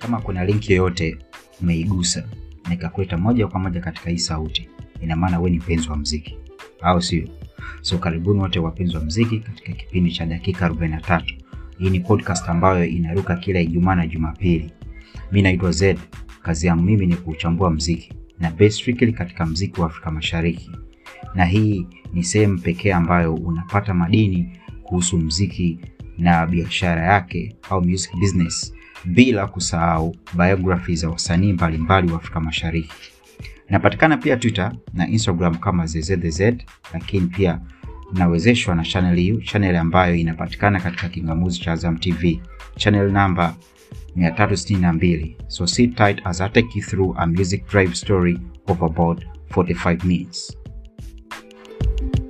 kama kuna link yoyote umeigusa na ikakuleta moja kwa moja katika hii sauti, ina maana wewe ni mpenzi wa mziki, au sio? So karibuni wote wapenzi wa mziki katika kipindi cha dakika 43. Hii ni podcast ambayo inaruka kila Ijumaa na Jumapili. Mi naitwa Zed. Kazi yangu mimi ni kuuchambua mziki na based strictly katika mziki wa Afrika Mashariki, na hii ni sehemu pekee ambayo unapata madini kuhusu mziki na biashara yake au music business, bila kusahau biography za wasanii mbalimbali wa Afrika Mashariki. Inapatikana pia Twitter na Instagram kama ZZZ, lakini pia nawezeshwa na channel hii, channel ambayo inapatikana katika kingamuzi cha Azam TV, channel namba 362. So sit tight as I take you through a music drive story of about 45 minutes.